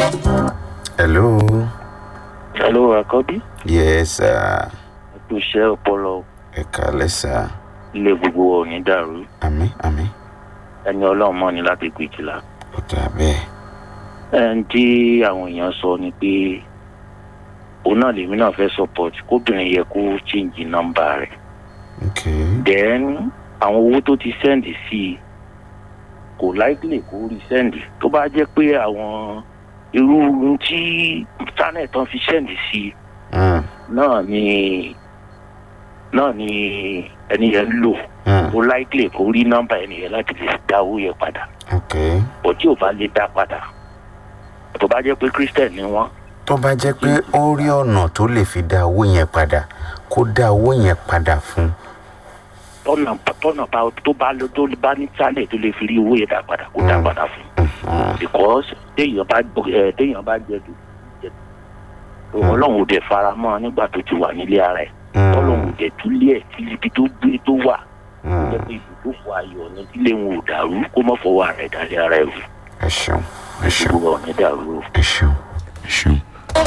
hello. hello àkọ́bí yes sir. ètò iṣẹ́ ọpọlọ ẹ kàlẹ́ sir. ilé gbogbo ò ní dàrú àmì àmì. ẹni ọlọ́run mọ́ ni láti gbé jìlá. ó dà bẹ́ẹ̀. ẹn tí àwọn èèyàn sọ ni pé òun náà lèmi náà fẹ́ support kóbìnrin yẹ kó change nọ́mbà rẹ̀ ok. then àwọn owó tó ti send sí i kò likely kó rí send tó bá jẹ́ pé àwọn irú ohun tí channel tán fi send sí i Mm, náà ni náà ni ẹni yẹn lò mm, ó likely kó rí nọ́mbà ẹni yẹn láti lè dá owó yẹn padà ok. bó tí ò bá lè dá padà tó bá jẹ́ pé christian ni wọ́n tó bá jẹ́ pé ó rí ọ̀nà tó lè fi dá owó yẹn padà kó dá owó yẹn padà fún. tọ́nà tọ́nà bá tó bá lọ tó bá ní channel tó lè fi rí owó yẹn dá padà kó dá Mm. padà fún Mhm. because téèyàn bá ẹ téèyàn bá jẹ dùn jẹ dùn ọlọ́run ò dẹ̀ fara mọ́ ọ nígbà tó ti wà nílé ara ẹ̀ ọlọ́run ò dẹ̀ túlé ẹ̀ tí ibi tó gbé tó wà Mm, jẹ́ pé ibùdókò ayọ̀ ní tílé wọn ò dàrú kó mọ̀ fọwọ́ ara ẹ̀ dálé ara ẹ̀ rú ẹ ṣeun ẹ ṣeun gbogbo ọ̀nà dàrú o. ẹ ṣeun ẹ ṣeun.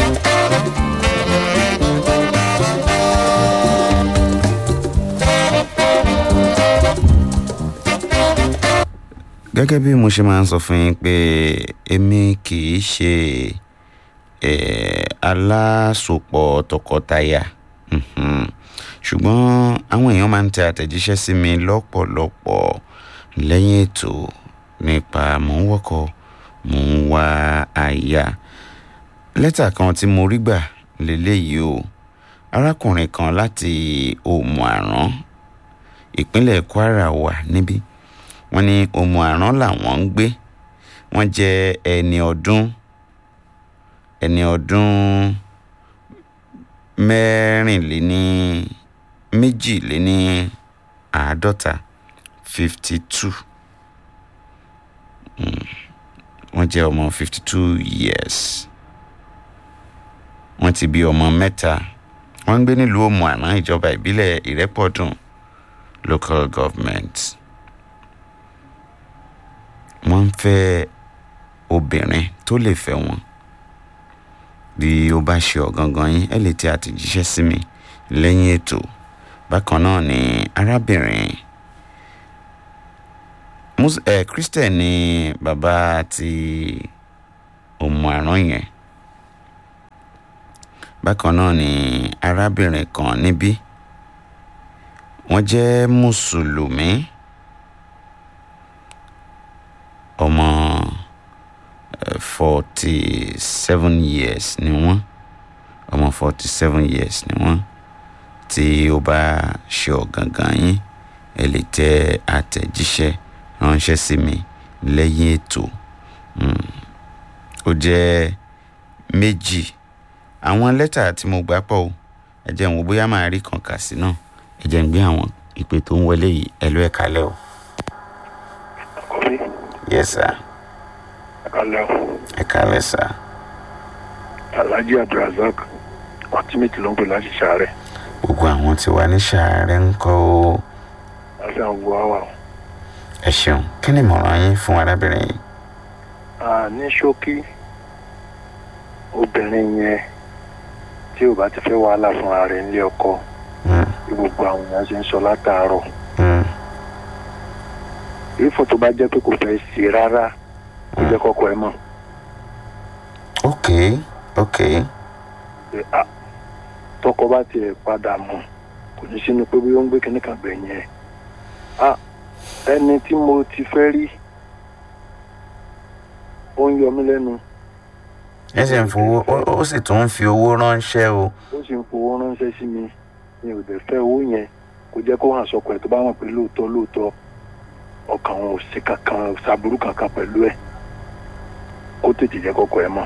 gẹ́gẹ́ bí mo ṣe máa ń sọ fún yín pé èmi kì í ṣe eh, alásopọ̀ tọkọtaya Mhm. ṣùgbọ́n àwọn èèyàn máa ń tẹ àtẹ̀jíṣẹ́ sí mi lọ́pọ̀lọpọ̀ lẹ́yìn ètò nípa mò ń wọ́kọ̀ mò ń wá aya lẹ́tà kan tí mo rí gbà lélẹ́yìí o arákùnrin kan láti òmù àrán ìpínlẹ̀ kwara wà níbí wọ́n ní òmù àrán làwọn ń gbé wọ́n jẹ́ ẹni ọdún ẹni ọdún mẹ́rìnléní méjìléní àádọ́ta fifty two wọ́n jẹ́ ọmọ fifty two years wọ́n ti bí ọmọ mẹ́ta wọ́n ń gbé nílùú òmù àná ìjọba ìbílẹ̀ ìrẹ́pọ̀dùn local government wọ́n ń fẹ́ obìnrin tó lè fẹ́ wọn bí ó bá ṣe ọ̀gangan yín ẹ lè tẹ àtẹ̀jíṣẹ́ sí mi lẹ́yìn ètò bákan náà ni arábìnrin mus ẹ christian ni bàbá ti òmù àrán yẹn bákan náà ni arábìnrin kan níbí wọ́n jẹ́ mùsùlùmí ọmọ forty seven years ni wọ́n ọmọ forty seven years ni wọ́n tí ó bá ṣe ọ̀gangan yín ẹ lè tẹ àtẹ̀jíṣẹ́ ránṣẹ́ sí mi lẹ́yìn ètò Mm. ó jẹ́ méjì àwọn lẹ́tà tí mo gbà pọ̀ o ẹ jẹ́ n wo bóyá màá rí kan kà sí náà ẹ jẹ́ n gbé àwọn ìpè tó ń wọlé yìí ẹ ló ẹ̀ kalẹ̀ o. kọ́fí yes sir ẹ̀kálẹ́ o ẹ kalẹ̀ sir. alhaji abdulrasaq ọtímẹ́tì ló ń pè láti ṣàárẹ̀ gbogbo àwọn tí wà ní sàárẹ̀ ń kọ́ o. láti àwọn gbogbo àwà o. ẹ ṣeun kí ni ìmọ̀ràn yín fún arábìnrin yìí. Ah, ní ṣókí obìnrin yẹn tí ò bá ti fẹ́ wàhálà fúnra rẹ̀ nílé ọkọ Mm, bí gbogbo àwọn èèyàn ṣe ń sọ látàárọ̀ mm, ìfọ̀ tó bá jẹ́ pé kò fẹ́ ṣe rárá kó jẹ́ kọ́kọ́ ẹ mọ̀ ok ok pé ah, tọkọ bá tiẹ̀ padà mọ̀ kò ní sínú pé bí ó ń gbé kinní kan gbẹ̀yìn ẹ̀ ah, ẹni tí mo ti fẹ́ rí ó ń yọ mí lẹ́nu ẹ sì ń fowó ó- ó sì tún ń fi owó ránṣẹ́ o. ó sì ń fowó ránṣẹ́ sí mi mi ò dẹ̀ fẹ́ owó yẹn kò jẹ́ kó hàn sọkọ ẹ̀ tó bá wọn pé lóòótọ́ lóòótọ́ ọkàn wọn ò sí kankan ṣàbúrú kankan pẹ̀lú ẹ̀ kó tètè jẹ́ kọ́kọ́ ẹ̀ mọ̀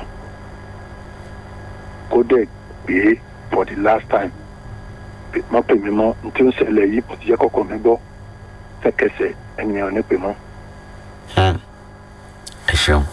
kó dẹ̀ gbé for the last time pé- má pè mí mọ́ n tí ó ń ṣẹlẹ̀ yìí mo ti jẹ́ kọ́kọ́ mi gbọ́ fẹ́kẹsẹ̀ ènìyàn ò ní pè mọ́. Hmm. ẹ ṣeun